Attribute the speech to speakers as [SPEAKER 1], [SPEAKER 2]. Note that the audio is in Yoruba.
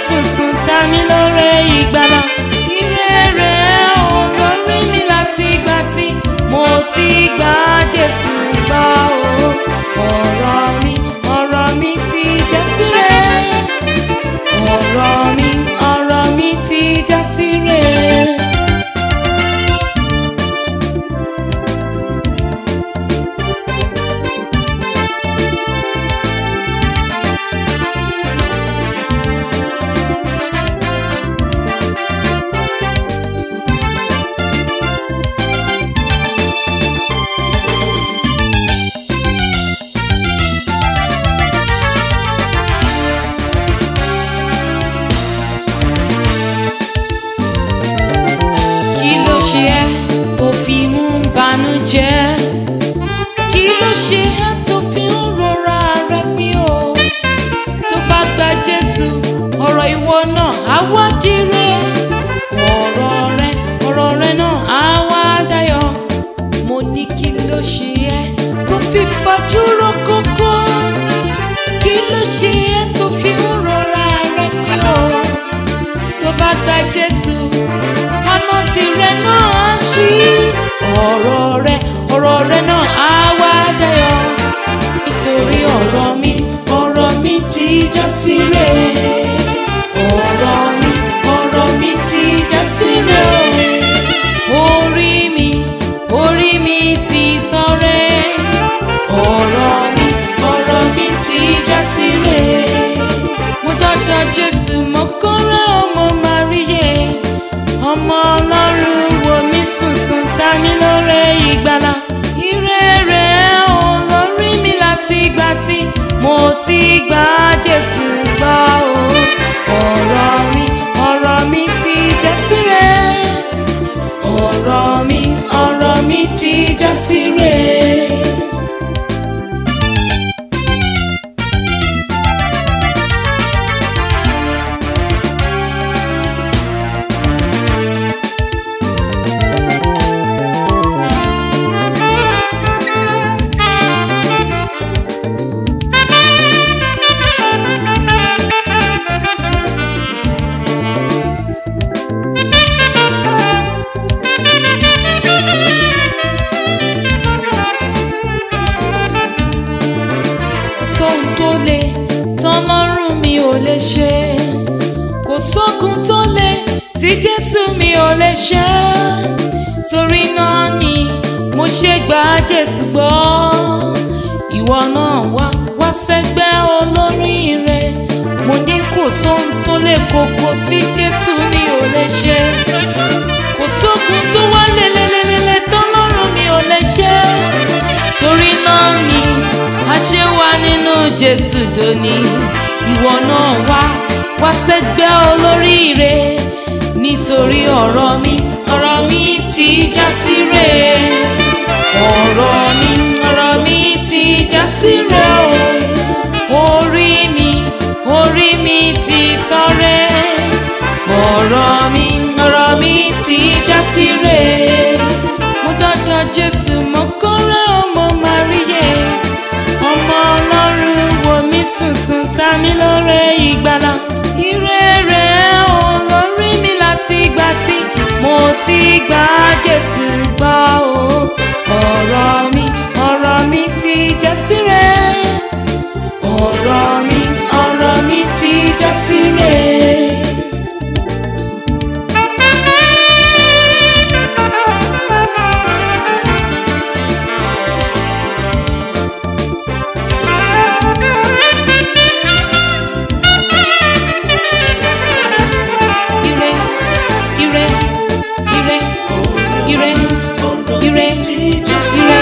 [SPEAKER 1] sùnsùn ta mí lóore ìgbàlà. Ire rẹ̀ ò lórí mi láti ìgbà tí mo ti gba Jésù gbọ́ o. Ọ̀rọ̀ mi, ọ̀rọ̀ mi ti já síre. Ọ̀rọ̀ mi, ọ̀rọ̀ mi ti já síre. kí ló ṣe ẹ́ tó fi ń banújẹ́ kí ló ṣe ẹ́ tó fi ń rora rẹ pín o tó bá gba jésù ọ̀rọ̀ ìwọ náà á wá dire ọ̀rọ̀ rẹ ọ̀rọ̀ rẹ náà á wá dayọ̀ mo ní kí ló ṣe ẹ́ tó fi fajúro kókó kí ló ṣe ẹ́ tó fi ń rora rẹ pín o tó bá gba jésù ọ̀nà tirẹ̀ náà á ṣí ọ̀rọ̀ rẹ ọ̀rọ̀ rẹ náà á wá dayọ̀ nítorí ọ̀rọ̀ mi ọ̀rọ̀ mi ti já síre ọ̀rọ̀ mi ọ̀rọ̀ mi ti já síre orí mi orí mi ti sọ̀rẹ́ ọ̀rọ̀ mi ọ̀rọ̀ mi ti já síre mo dọ́dọ̀ jésù mo kórè ọmọ màríyé ọmọ ọlọ́run wo mi sùnsùn ta mí lóore ìgbàlà ire rẹ̀ ò lórí mi láti ìgbà tí mo ti gba jésù gbọ́ o ọ̀rọ̀ mi ọ̀rọ̀ mi ti já síre ọ̀rọ̀ mi ọ̀rọ̀ mi ti já síre. sóhun tó le tọ́lọ́run mi ò lè ṣe kò sógun tó le tí jésù mi ò lè ṣe torí náà ni mo ṣe gba jésù gbọ́ ìwọ náà wá wá sẹ́gbẹ́ olóríire mo ní kò sóhun tó le koko tí jésù mi ò lè ṣe kò sógun tó wá lélelélele tọ́lọ́run mi ò lè ṣe torí náà ni a ṣe wà nínú jésù dòní ìwọ náà wá wá sẹ́gbẹ́ olóríire nítorí ọ̀rọ̀ mi ọ̀rọ̀ mi ti já síre ọ̀rọ̀ mi ọ̀rọ̀ mi ti já síre o orí mi orí mi ti sọ̀rẹ́ ọ̀rọ̀ mi ọ̀rọ̀ mi ti já síre mo dọ́dọ̀ jésù mo kórè ọmọ màríyé ọmọ ọlọ́run wo mi sùnsùn ta mí lóore ìgbàlà ire rẹ̀ ò lórí mi láti ìgbà tí mo ti gba jésù gbọ́ o ọ̀rọ̀ mi ọ̀rọ̀ mi ti já síre ọ̀rọ̀ mi ọ̀rọ̀ mi ti já síre. ire ire ire ire ire ire